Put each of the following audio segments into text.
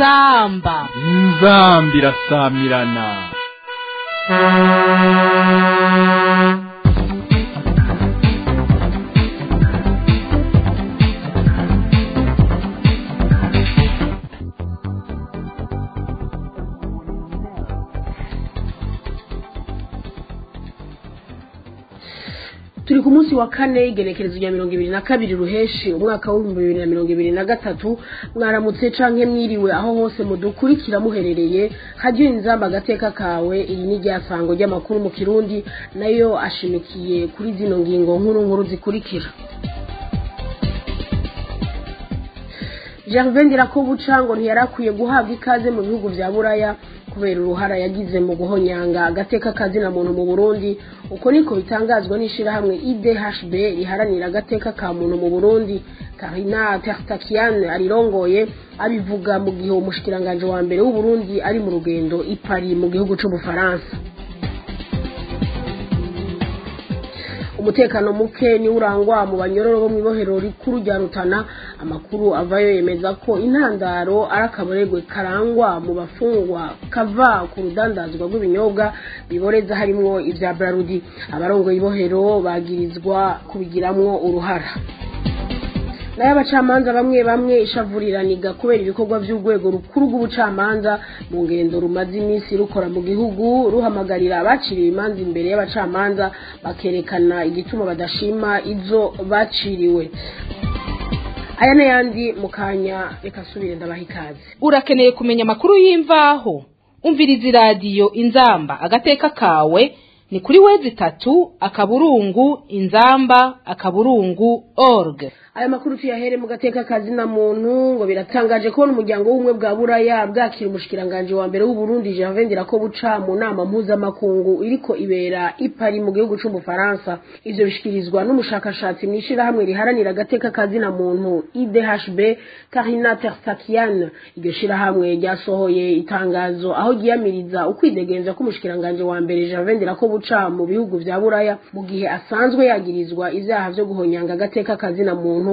inzamba inzamba irasamirana turi ku munsi wa kane igenekerezo rya mirongo ibiri na kabiri ruheshi umwaka w'ibihumbi bibiri na mirongo ibiri na gatatu mwaramutse canke mwiriwe aho hose mudukurikira muherereye hajyiwe inzamba agateka kawe iri ni ryasango ry'amakuru mu kirundi nayo ashimikiye kuri zino ngingo nkuru nkuru zikurikira Gervain Ndirakobuca ngo ntiyarakwiye guhabwa ikaze mu bihugu vya Buraya kubera uruhara yagize mu guhonyanga agateka kazina muntu mu Burundi uko niko bitangazwa n'ishirahamwe IDHB riharanira agateka ka muntu mu Burundi Karina Tertakian arirongoye abivuga mu gihe umushikiranganje wa mbere w'u Burundi ari mu rugendo i Paris mu gihugu c'Ubufaransa umutekano muke ni urangwa mu banyororo bo mw'ibohero rikuru rya Rutana amakuru avayo yemeza ko intandaro ari akaboregwe karangwa mu bafungwa kava ku rudandazwa rw'ibinyobwa biboreza harimwo ivya Brarudi abarongoye ibohero bagirizwa kubigiramwo uruhara nayo abacamanza bamwe bamwe ishavuriraniga kubera ibikorwa by'urwego rukuru rw'ubucamanza mu ngendo rumaze iminsi rukora mu gihugu ruhamagarira abaciriwe imanza imbere y'abacamanza bakerekana igituma badashima izo baciriwe aya n'ayandi mu kanya reka asubire ndabaha ikaze urakeneye kumenya amakuru y'imvaho umviriza iradiyo inzamba agateka kawe ni kuri wezi itatu akaburungu inzamba akaburungu org aya makuru tuyahere mu gateka kazina muntu ngo biratangaje kubona umuryango w'ubumwe bwa buraya bwakira umushikiranganje wa mbere w'uburundi Gervain Ndirakobuca mu nama mpuzamakungu iriko ibera i Paris mu gihugu c'umufaransa ivyo bishikirizwa n'umushakashatsi mw'ishirahamwe riharanira agateka kazina muntu IDHB Karina Tersakian iryo shirahamwe ryasohoye itangazo aho ryiyamiriza ukwidegenza k'umushikiranganje wa mbere Gervain Ndirakobuca mu bihugu vya buraya mu gihe asanzwe yagirizwa ivyaha vyo guhonyanga agateka kazina muntu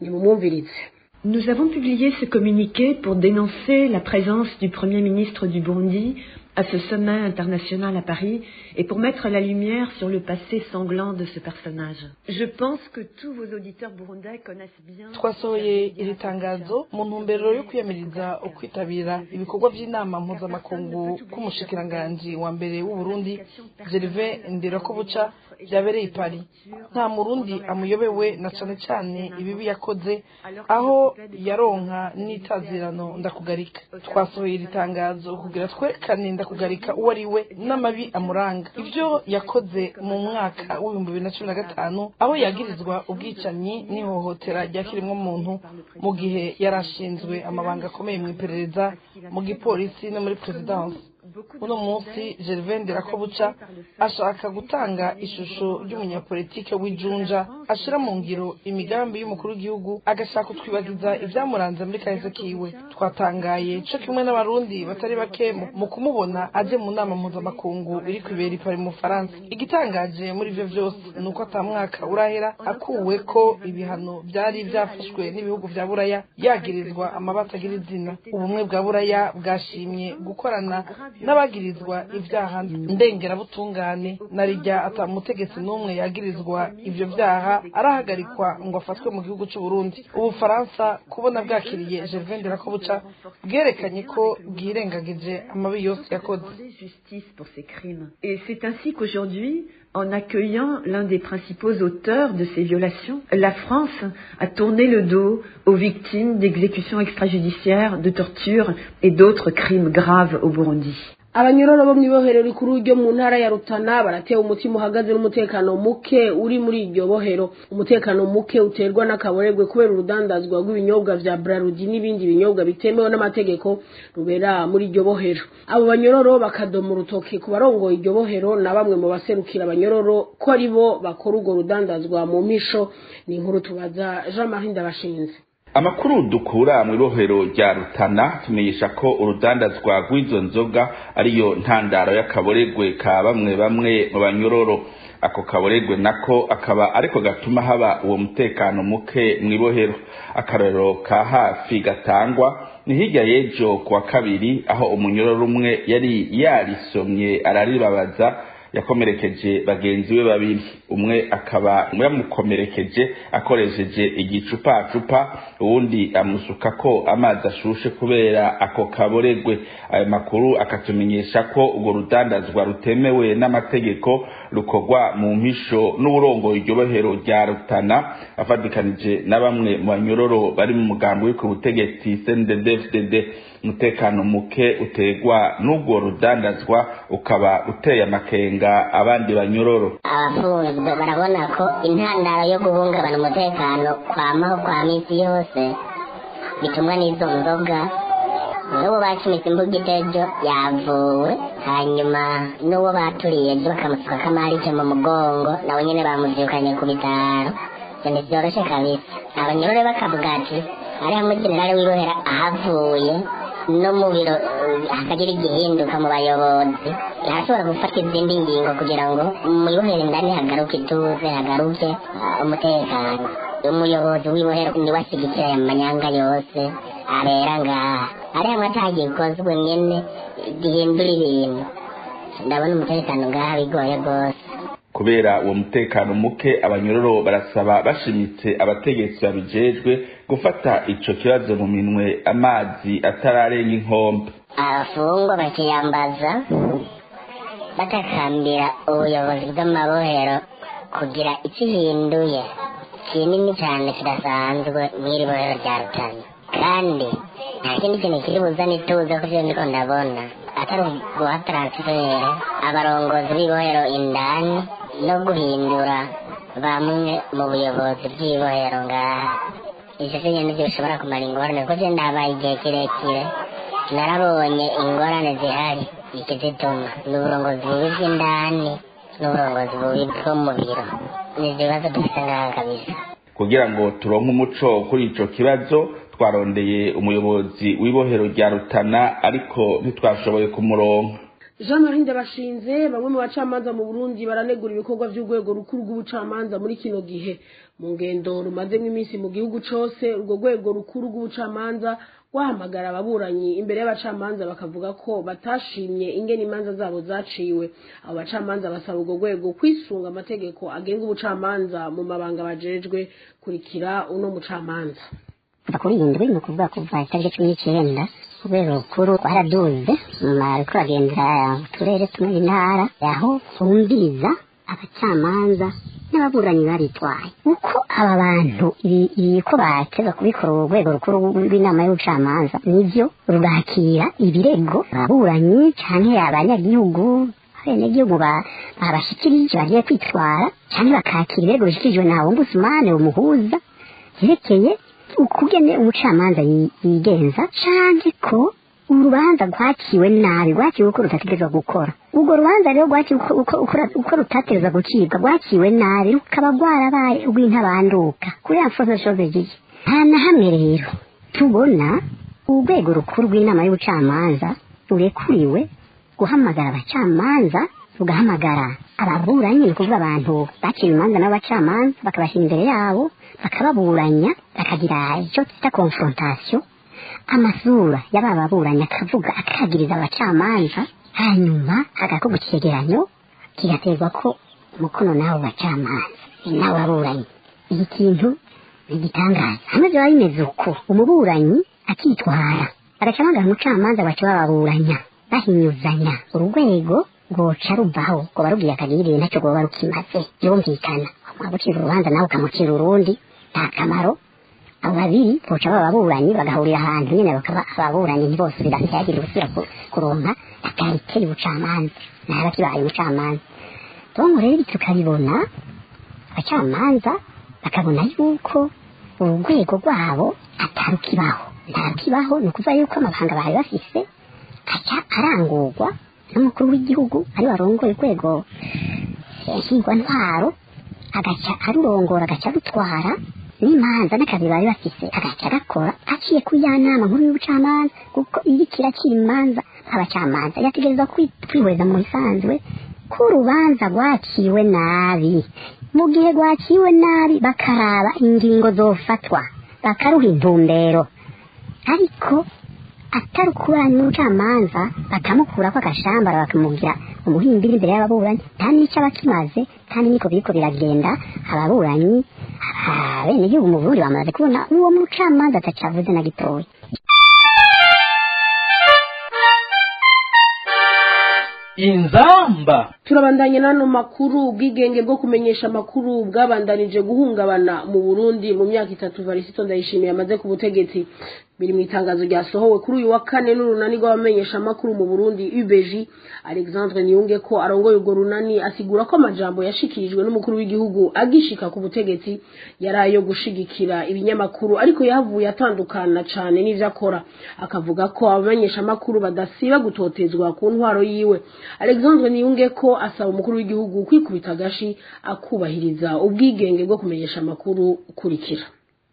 Nous avons publié ce communiqué pour dénoncer la présence du Premier ministre du Burundi à ce sommet international à Paris et pour mettre la lumière sur le passé sanglant de ce personnage. Je pense que tous vos auditeurs burundais connaissent bien twasohoye iri tangazo mu ntumbero yo kwiyamiriza ukwitabira ibikorwa by'inama mpuzamakungu k'umushikiranganji wa mbere w'u Burundi Gervais Ndirakobuca byabereye i Paris nta murundi amuyobewe na cane cane ibibi yakoze aho yaronka n'itazirano ndakugarika twasohoye iri tangazo kugira twerekane ndakugarika uwo ari we n'amabi amuranga ibyo yakoze mu mwaka w'ibihumbi bibiri na cumi na gatanu aho yagirizwa ubwicanyi n'ihohotera rya muntu mu gihe yari ashinzwe amabanga akomeye mu iperereza mu gipolisi no muri perezidansi uno munsi Gervain Ndirakobuca ashaka gutanga ishusho ry'umunyapolitike w'ijunja ashira mu ngiro imigambi y'umukuru w'igihugu agashaka kutwibagiza ivyamuranze muri kahise kiwe twatangaye co kimwe n'abarundi batari bake mu kumubona aje mu nama mpuzamakungu iri kwibera ipari mu Faransa igitangaje muri ivyo vyose ni uko ata mwaka urahera akuwe ko ibihano vyari vyafashwe n'ibihugu vya buraya yagirizwa amabata agira izina ubumwe bwa buraya bwashimye gukorana n'abagirizwa ibyaha ndengerabutungane na rijya ata mutegetsi n'umwe yagirizwa ivyo vyaha arahagarikwa ngo afatwe mu gihugu c'u Burundi ubufaransa kubona bwakiriye Gervain Ndirakobuca bwerekanye ko bwirengagije amabi yose yakoze Et c'est ainsi qu'aujourd'hui en accueillant l'un des principaux auteurs de ces violations, la France a tourné le dos aux victimes d'exécutions extrajudiciaires, de tortures et d'autres crimes graves au Burundi. abanyororo bo mw'ibohero rikuru ryo mu ntara ya Rutana baratewe umutima uhagaze n'umutekano muke uri muri iryo bohero umutekano muke uterwa n'akaboregwe kubera urudandazwa rw'ibinyobwa vya Brarudi n'ibindi binyobwa bitemewe n'amategeko rubera muri iryo bohero abo banyororo bakadoma urutoki ku barongoye iryo bohero na bamwe mu baserukira abanyororo ko ari bo bakora urwo rudandazwa mu misho ni inkuru tubaza Jean Marie Ndabashinze amakuru dukura mu ibohero rya rutana tumenyesha ko urudandazwa rw'izo nzoga ariyo ntandaro y'akaboregwe ka bamwe bamwe mu banyororo ako kaboregwe nako akaba ariko gatuma haba uwo mutekano muke mu ibohero akarorero ka hafi gatangwa ni hirya y'ejo kuwa kabiri aho umunyororo umwe yari yarisomye araribabaza yakomerekeje bagenzi be babiri umwe akaba yamukomerekeje akoresheje igicupacupa uwundi amusuka ko amazi ashushe kubera ako kaboregwe ayo makuru akatumenyesha ko urwo rudandazwa rutemewe n'amategeko rukorwa mu mpisho n'uburongo iryo bohero rya rutana afatikanije na bamwe mu banyororo bari mu mugambi wo ku butegetsi CNDD-FDD umutekano muke utegwa n'urwo rudandazwa ukaba uteye amakenga abandi banyororo abafunzwe barabona ko intandaro yo guhungabana umutekano kwamaho kwa minsi yose bitumwa n'izo nzoga n'uwo bacumise imbuga itejo yavuwe hanyuma n'uwo baturiye ejo bakamusuka kamarike mu mugongo nawe nyene bamuvyukanye ku bitaro ivyo ntivyoroshe kabisa abanyorore bakavuga ati ari hamwe generale wirohera ahavuye no mu biro hakagira igihinduka mu bayobozi arashobora gufata izindi ngingo kugira ngo mu ibohero indani hagaruke ituze hagaruke umutekano umuyobozi w'ibohero niwe ashigikira aya manyanga yose abera ngaha ari hamwe atagikozwe nyene gihindura ibintu ndabona umutekano ngaha bigoye rwose kubera uwo mutekano muke abanyororo barasaba bashimitse abategetsi babijejwe gufata ico kibazo mu minwe amazi atararenga inkombe abafungwa bakiyambaza batakambira ubuyobozi bw'amabohero kugira icyo ihinduye kinini cyane kidasanzwe mw'iri bohero rya rutana kandi nta kindi kintu kiri buzane ituze ku byo ndiko ndabona atari guha taransifere abarongozi b'ibohero indani no guhindura bamwe mu buyobozi bw'ibohero ngaha ivyo vyo nyene vyo bishobora kumara ingorane kuko je ndabaye igihe kirekire narabonye ingorane zihari ikizituma ni uburongozi bubi bw'indani n'uburongozi bubi bwo mu biro ni ivyo bibazo dufite ngaha kabisa kugira ngo turonke umuco kuri ico kibazo twarondeye umuyobozi w'ibohero rya rutana ariko ntitwashoboye kumuronka jean marie ndabashinze bamwe mu bacamanza mu burundi baranegura ibikorwa by'urwego rukuru rw'ubucamanza muri kino gihe mu ngendo rumazemo iminsi mu gihugu cose urwo rwego rukuru rw'ubucamanza rwahamagara ababuranyi imbere y'abacamanza bakavuga ko batashimye ingene imanza zabo zaciwe abo bacamanza basaba urwo rwego kwisunga amategeko agenga ubucamanza mu mabanga bajejwe kurikira uno mucamanza kuva kuri iyi ndwi ni ukuvuga kuva itariki cumi n'icyenda urwego rukuru rwaraduze ruriko ruragendera uturere tumwe intara aho bumviriza abacamanza n'ababuranyi baritwaye uko aba bantu ko bateza kubikora urwego rukuru rw'inama y'ubucamanza nivyo rugakira ibirego ababuranyi canke abanyagihugu abenegihugu babashikirije bagiye kwitwara canke bakakira ibirego bishikirijwe na ombudsman umuhuza vyerekeye ukugene umucamanza yigenza canke ko urubanza rwaciwe nabi rwaciwe uko rutategerezwa gukora urwo rubanza rero rwaciwe uko rutategerezwa gucibwa rwaciwe nabi rukaba rwarabaye urw'intabanduka kuri ya mfozo shobejiye nta na hamwe rero tubona urwego rukuru rw'inama y'ubucamanza rurekuriwe guhamagara abacamanza rugahamagara ababuranyi ni ukuvuga abantu baciye imanza n'abacamanza bakabashyira imbere yabo bakababuranya bakagira icyo twita confrontation amasura y'aba baburanyi akavuga akagiriza abacamanza hanyuma hagakorwa icegeranyo kigaterwa ko umukono n'abo bacamanza n'abo baburanyi iki kintu ni igitangaza hamwe byaba bimeze uko umuburanyi akitwara agacamanza umucamanza baca bababuranya bahinyuzanya urwego rwoca ruvaho ngo barubwiye akagirire ntacyo rwoba rukimaze yumvikana wagucira urubanza nawe ukamucira urundi nta kamaro abo babiri boca baba ababuranyi bagahurira ahantu nyine bakaba ababuranyi ntibosubira ntihagire gusubira kuronka akarite y'ubucamanza ntaba kibaye umucamanza tongo rero ibi tukabibona abacamanza bakabona yuko urwego rwabo atarukibaho ntarukibaho ni ukuvuga yuko amabanga bari bafise aca arangurwa n'umukuru w'igihugu ari warongoye urwego ntwaro agaca arurongora agaca arutwara n'imanza n'akazi bari bafise agaca gakora aciye ku ya nama nkuru y'ubucamanza kuko iriko irakira imanza abacamanza yategerezwa kwi- kwihweza mu bisanzwe ko urubanza rwaciwe nabi mu gihe rwaciwe nabi bakaraba ingingo zofatwa bakaruha intumbero ariko atari ukuburanya n'ubucamanza bakamukurako agashambara bakamugira umuhimbiri imbere y'ababuranyi nta n'icyo aba akimaze kandi niko biriko biragenda ababuranyi abenegihugu mu burundi bamaze kubona uwo mucamanza atacavuze na gitoya inzamba turabandanye n'ano makuru ubwigenge bwo kumenyesha amakuru bwabandanije guhungabana mu burundi mu myaka itatu varisito ndayishimiye amaze ku butegetsi biri mu itangazo ryasohowe kuri uyu wa kane n'urunani rw'abamenyesha amakuru mu burundi ubg alexandre niyunge ko arongoye urwo runani asigura ko amajambo yashikirijwe n'umukuru w'igihugu agishika ku butegetsi yari ayo gushigikira ibinyamakuru ariko yahavuye atandukana cane n'ivyo akora akavuga ko abamenyesha amakuru badasiba gutotezwa ku ntwaro yiwe alexandre niyunge ko asaba umukuru w'igihugu kwikubita agashi akubahiriza ubwigenge bwo kumenyesha amakuru ukurikira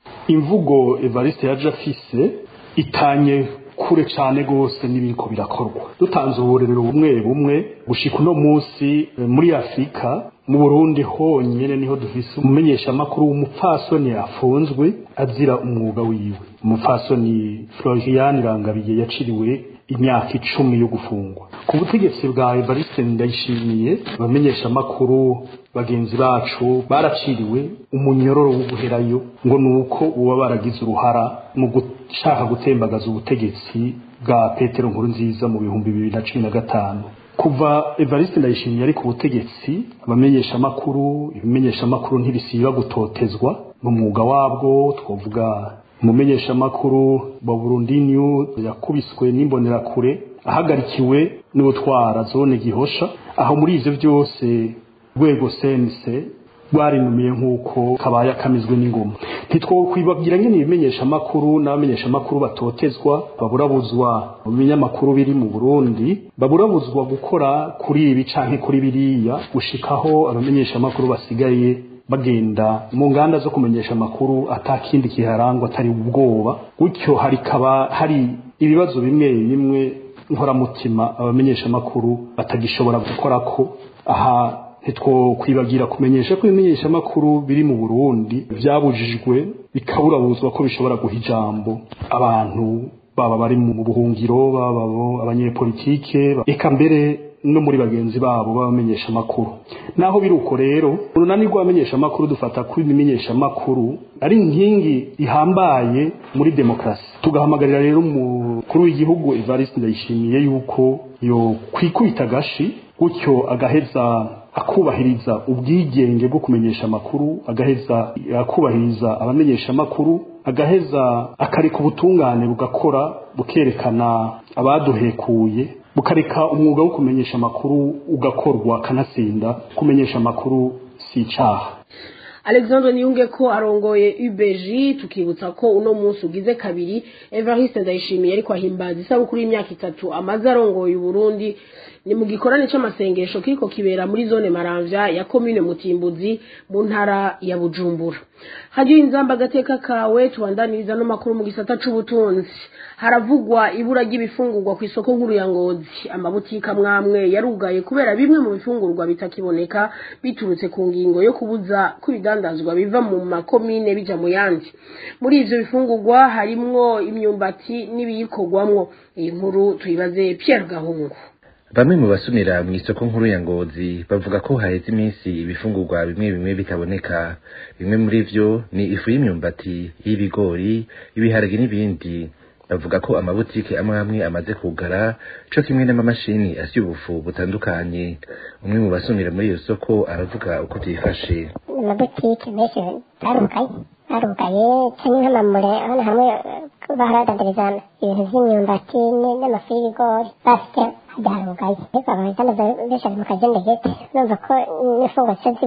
imvugo evariste yaje afise itanye kure cyane rwose n'ibiriko birakorwa dutanze uburerero bumwe bumwe gushika uno munsi eh, muri afurika mu burundi honyine niho dufise umumenyeshamakuru w'umupfasoni afunzwe azira umwuga wiwe umupfasoni florian irangabiye yaciriwe imyaka icumi yo gufungwa ku butegetsi bwa evariste ndayishimiye abamenyeshamakuru bagenzi bacu baraciriwe umunyororo wo guherayo ngo ni uko uba baragize uruhara mu gushaka gutembagaza ubutegetsi bwa petero nkuru nziza mu bihumbi bibiri na cumi na gatanu kuva evariste ndayishimiye ari ku butegetsi abamenyeshamakuru ibimenyeshamakuru ntibisiba gutotezwa mu mwuga wabwo twavuga umumenyeshamakuru wa burundi news yakubiswe n'imbonerakure ahagarikiwe n'ubutwara zone gihosha aho muri ivyo byose rwego sense rwarinumiye nk'uko kabaye akamizwe n'ingoma ntitwokwibabwira nyine ibimenyeshamakuru n'abamenyeshamakuru batotezwa baburabuzwa mu binyamakuru biri mu burundi baburabuzwa gukora kuri ibi canke kuri biriya gushikaho abamenyeshamakuru basigaye bagenda mu nganda zo kumenyesha amakuru atakindi kiharangwa atari ubwoba gutyo harikaba hari ibibazo bimwe bimwe nkoramutima abamenyesha amakuru batagishobora gukorako aha ntitwokwibagira kumenyesha ko ibimenyesha amakuru biri mu Burundi byabujijwe bikaburabuzwa ko bishobora guha ijambo abantu baba bari mu buhungiro baba abo abanyepolitike eka mbere no muri bagenzi babo babamenyesha amakuru naho biri uko rero urunani rw'abamenyesha amakuru dufata ko ibimenyesha amakuru ari inkingi ihambaye muri demokarasi tugahamagarira rero umukuru w'igihugu Evariste Ndayishimiye yuko yo kwikubita agashi gutyo agaheza akubahiriza ubwigenge bwo kumenyesha amakuru agaheza akubahiriza abamenyesha amakuru agaheza akareka ubutungane bugakora bukerekana abaduhekuye bukareka umwuga wo kumenyesha amakuru ugakorwa kanatsinda kumenyesha amakuru si icaha alexandre niyunge ko arongoye ubg tukibutsa ko uno munsi ugize kabiri evariste ndayishimiye ariko ahimbaza isabukuru y'imyaka itatu amaze arongoye uburundi ni mu gikorane c'amasengesho kiriko kibera muri zone maramvya ya komine mutimbuzi mu ntara ya bujumbura hajyiye inzamba agateka kawe tubandaniriza no makuru mu gisata c'ubutunzi haravugwa ibura ry'ibifungurwa ku isoko nkuru ya ngozi amabutika mwamwe yarugaye kubera bimwe mu bifungurwa bitakiboneka biturutse ku ngingo yo kubuza ko ibidandazwa biva mu makomine bija mu yandi muri ivyo bifungurwa harimwo imyumbati n'ibiyikorwamwo iyi nkuru tuyibaze Pierre Gahungu bamwe mu basumira mu isoko nkuru ya ngozi bavuga ko haheze iminsi ibifungurwa bimwe bimwe bitaboneka bimwe muri vyo ni ifu y'imyumbati y'ibigori ibiharage n'ibindi bavuga ko amabutike amwe amwe amaze kugara co kimwe n'amamashini asya ubufu butandukanye umwe mu basumira muri iyo soko aravuga uko vyifashe amabutike menshi barugaye barugaye canke nk'amamure hano hamwe baharadandariza ibintu vy'imyumbati n'amafu y'ibigori bafite byarugaye ariko abahitana benshi ari mu kajendegete numva ko n'imfungwa zica zibura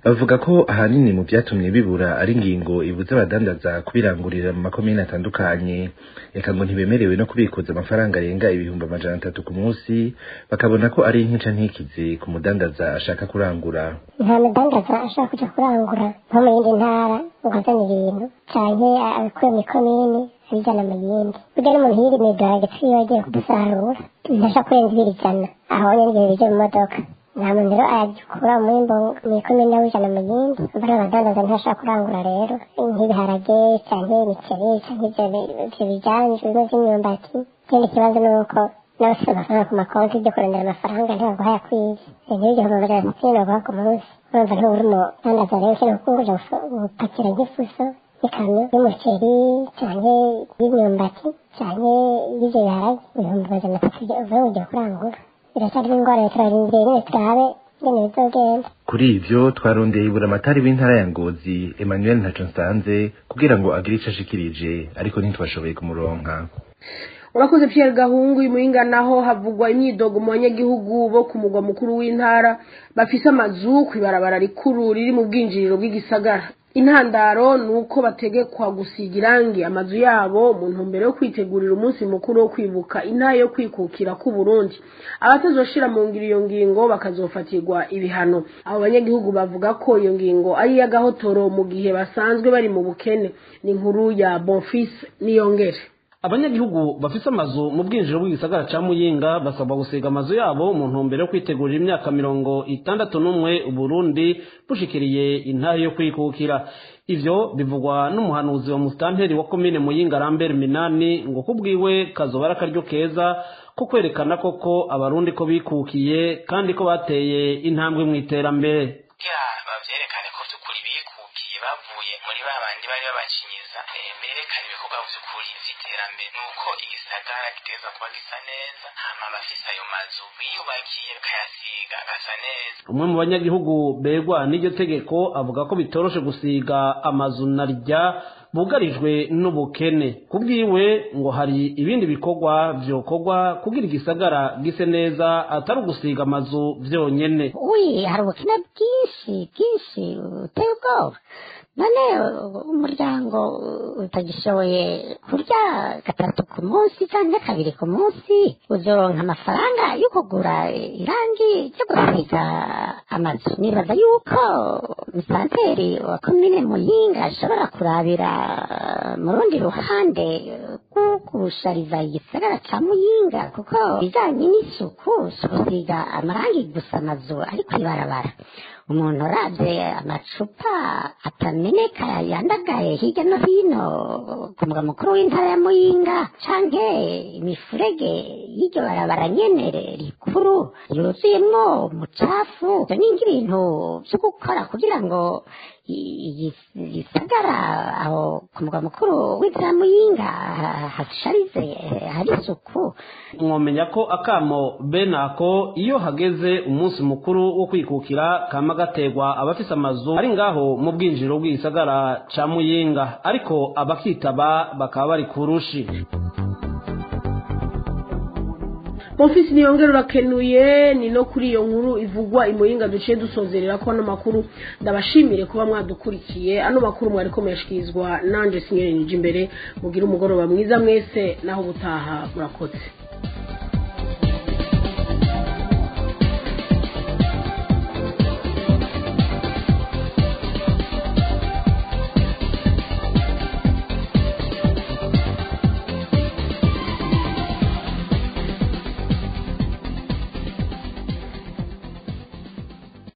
bavuga ko ahanini mu vyatumye bibura ari ingingo ibuza abadandaza kubirangurira mu makomine atandukanye eka ngo ntibemerewe no kubikuza amafaranga arenga ibihumbi amajana atatu ku munsi bakabona ko ari intica ntikize ku mudandaza ashaka kurangura nta mudandaza ashobora kuja kurangura nko mu yindi ntara ngo azane ibintu canke abikuye mu ikomini abijana mu yindi burya n'umuntu yirimiga agaciro agiye kudusarura ntashobora kurenza ibiri ijana aho nyene igihe bije mu modoka nta muntu rero agikura umwimbo mu ikomini awujana mu yindi mbona abadandaza ntashobora kurangura rero nk'ibiharage canke imiceri canke ivyo bijanje bimwe vy'imyumbati ikindi kibazo ni uko n'abafite amafaranga ku makonti byo kurondera amafaranga ntibaguha yakwiye n'ibihumbi amajana atatu baguha ku munsi urumva ntuba uri umudandaza rero ukeneye kukuja gupakira nk'ifuso ikamyo y'umuceri canke y'imyumbati canke y'ivyo biharage ibihumbi amajana atatu uvuye ugiye kurangura biracyarimo ingorane turarindiriye nyene turabe ingene bizogenda kuri ivyo twarondeye iburamatari w'intara ya ngozi emmanuel ntaco nsanze kugira ngo agire ico ashikirije ariko ntitwashoboye kumuronka urakoze Pierre Gahungu imuhinga naho havugwa imyidogo mu banyagihugu bo ku mugwa mukuru w'intara bafise amazu kw'ibarabara rikuru riri mu bwinjiriro bw'igisagara intandaro ni uko bategekwa gusiga irangi amazu yabo mu ntumbero yo kwitegurira umunsi mukuru wo kwibuka intara yo kwikukira k'u Burundi abatazoshira mu ngiro iyo ngingo bakazofatirwa ibihano abo banyagihugu bavuga ko iyo ngingo ari iy'agahotoro mu gihe basanzwe bari mu bukene ni inkuru ya Bonfils Niyongere abanyagihugu bafise amazu mu bwinjiro bw'igisagara ca muyinga basabwa gusiga amazu yabo mu ntumbero yo kwitegurira imyaka mirongo itandatu n'umwe uburundi bushikiriye intare yo kwikukira ivyo bivugwa n'umuhanuzi wa musitanteri wa komine muyinga rambert minani ngo kubwiwe kazoba ari akaryo keza ko kwerekana koko abarundi ko bikukiye kandi ko bateye intambwe mu iterambere bavyerekane ko vy'ukuri bikukiye bavuye muri ba bandi bari babacinyiza berekane ibikorwa vy'ukuri vy'iterambere nuko igisagara giteza kuba gisa neza hama bafise ayo mazu biyubakiye bakayasiga agasa neza umwe mu banyagihugu begwa n'iryo tegeko avuga ko bitoroshe gusiga amazu na rya bugarijwe n'ubukene kubwiwe ngo hari ibindi bikorwa vyokorwa kugira igisagara gise neza atari ugusiga amazu vyonyene ui hari ubukene bwinshi bwinshi buteye ubwoba none umuryango utagishoboye kurya gatatu ku munsi cyangwa kabiri ku munsi uzoronka amafaranga yo kugura irangi ryo gusiga amazu nibaza yuko misanteri wa komine muyinga ashobora kurabira mu rundi ruhande rwo gushariza igisagara ca muyinga kuko bijanye n'isuku si gusiga amarangi gusa amazu ari kw'ibarabara umuntu uravye amacupa atameneka yandagaye hirya no hino ku mugwa mukuru w'intara ya muyinga canke imifurege y'iryo barabara nyene rikuru yuzuyemwo umucafu ivyo ni nk'ibintu vyo gukora kugira ngo igisagara aho ku mugwa mukuru w'intara ya muyinga hasharize hari isuku mwomenya ko akamo bene ako iyo hageze umunsi mukuru wo kwikukira kama gategwa abafise amazu ari ngaho mu bwinjiro bw'igisagara ca muyinga ariko abakitaba bakaba bari kurushi Bonfils niyongera urakenuye ni no kuri iyo nkuru ivugwa imuyinga duciye dusozerera ko ano makuru ndabashimire kuba mwadukurikiye ano makuru mwari komeshyikirizwa nanje sinyeri nije imbere mugire umugoroba mwiza mwese naho ubutaha murakoze